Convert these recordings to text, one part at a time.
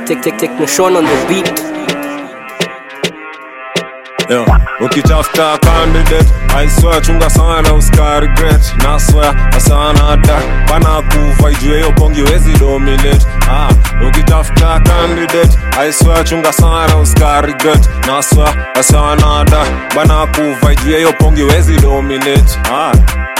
take take take Nation on the beat. Yo, ukitafuta candidate I swear chunga sana usika regret na swear asana da bana kuva ijue hiyo pongi wezi dominate ah, ukitafuta candidate I swear chunga sana usika regret na swear asana da bana kuva ijue hiyo pongi wezi dominate ah.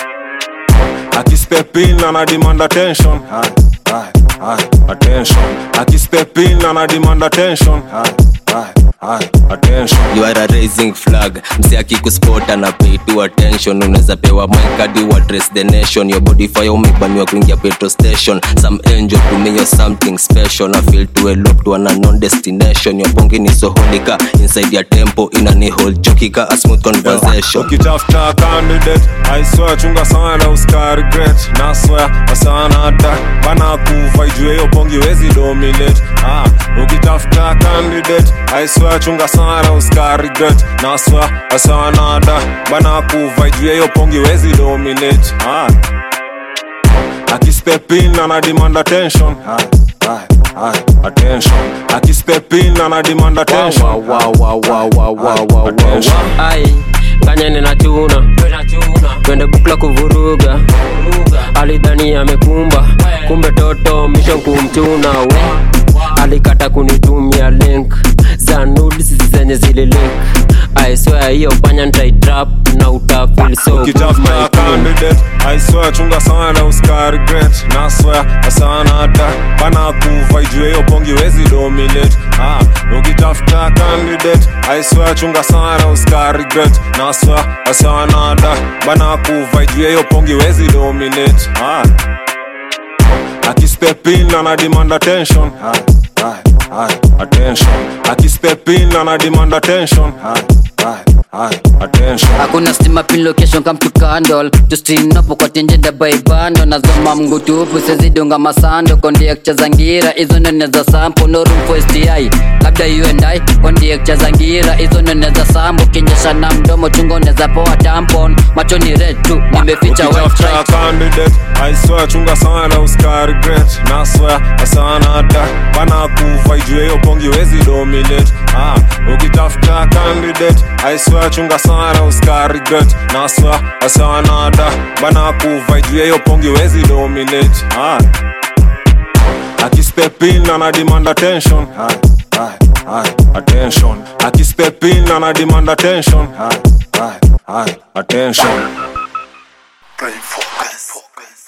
akispepin ana demand attention Aye, aye, aye, attention akispepin ana demand attention Aye, aye, aye, attention you are a raising flag msi akikuspot ana pay to attention unaweza pewa mwekadi wa dress the nation your body fire umebaniwa kuingia petrol station some angel to me you're something special I feel to elope to an unknown destination your bongi ni so holika inside your tempo ina ni hold chokika a smooth conversation ukitafuta candidate I swear chunga sana usika regret na swear asana da bana kuva ijue hiyo pongi wezi dominate ah, ukitafuta candidate I swear chunga sana usika regret na swear asana da bana kuva ijue hiyo pongi wezi dominate ah. akispepin ana demand attention Aye, aye, aye, attention akispepin ana demand attention Wow, wow, wow, wow, wow, wow, wow, wow, Attention. wow. Ai, nganyene na chuna twende bukla kuvuruga alidhani amekumba kumbe toto mission kumchuna we alikata kunitumia link za nudes zenye zile link I swear hiyo panya nitaitrap na utafeel so good, ukitafuta my queen. candidate I swear chunga sana usika regret na swear asana da bana kuva ijue hiyo pongi wezi dominate ah, ukitafuta candidate I swear chunga sana usika regret na swear asana da bana kuva ijue hiyo pongi wezi dominate ah. akispepin ana demand attention Aye, aye, aye, attention akispepin ana demand attention Aye, aye, aye, attention hakuna stima pin location come to candle justinopo kwa tinjenda baibando nazoma mngutupu sezidunga masando kondiekcha zangira hizo nene za sampo no room for STI labda you and I kondiekcha zangira hizo nene za sambo kinyesha na mdomo chungo neza poa tampon macho ni red tu nimeficha white ukitafuta stripe candidate I swear chunga sana usika regret na swear asana da bana kuva ijue hiyo pongi wezi dominate ah, ukitafuta candidate I swear chunga sana usika regret na swear asana da bana kuva ijue hiyo pongi wezi dominate ah. akispepin ana demand attention Aye, aye, aye, attention akispepin ana demand attention Aye, aye, aye, attention Brain focus.